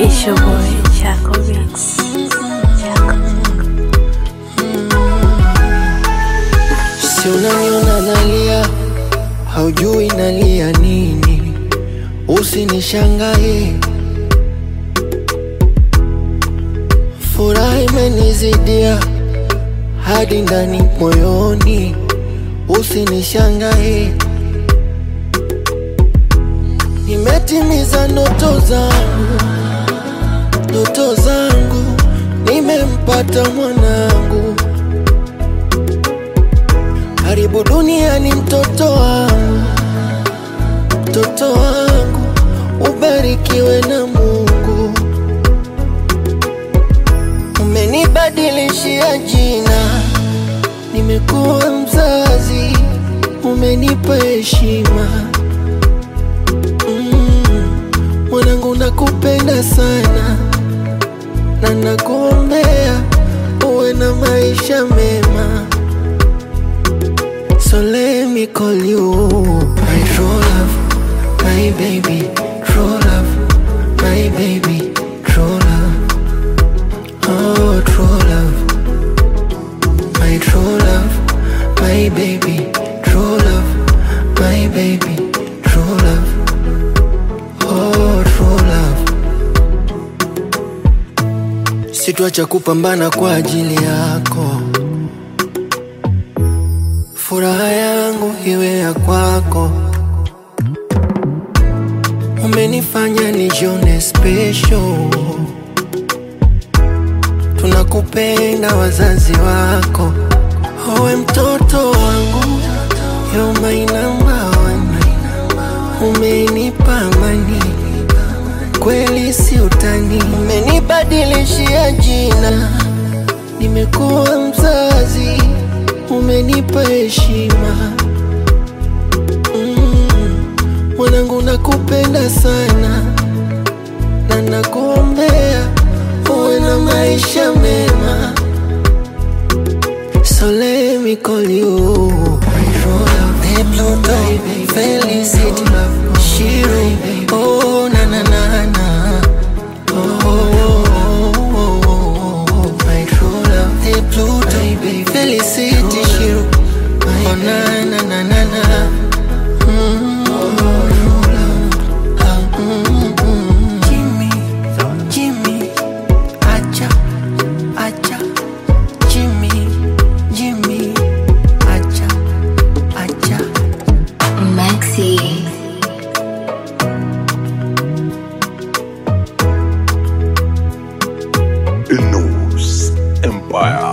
It's your boy, Chaco Beats. Chaco. Si unaniona nalia, haujui nalia nini, usinishangae. Furaha imenizidia hadi ndani moyoni, usinishangae. Nimetimiza ndoto zangu, ndoto zangu, nimempata mwanangu karibu duniani mtoto wangu, mtoto wangu, ubarikiwe na Mungu. Umenibadilishia jina, nimekuwa mzazi, umenipa heshima. Mm, Mwanangu, nakupenda sana na nakuombea uwe na maisha mema. So let me call you my true love, my baby, true love, my baby, true love. Oh, true love, my true love, my baby, true love, my baby, true love. Oh, true love. Sitwacha kupambana kwa ajili yako furaha yangu iwe ya kwako. Umenifanya nijione special, tunakupenda wazazi wako. Owe mtoto wangu, you're my number one. Umenipa amani, kweli si utani. Umenibadilishia jina, nimekuwa mzazi umenipa heshima Mm, mwanangu, nakupenda sana na nakuombea uwe na maisha mema. So let me call you my true love, the Pluto, Felicity, Shiro, oh na na na na, oh, oh, oh, oh, oh, oh, my true love, the Pluto, Felicity, Shiro, oh na na na na na. Mm, ah, mm, mm. Jimmy, Jimmy, acha, acha, Jimmy, Jimmy, acha, acha. Maxi. News Empire.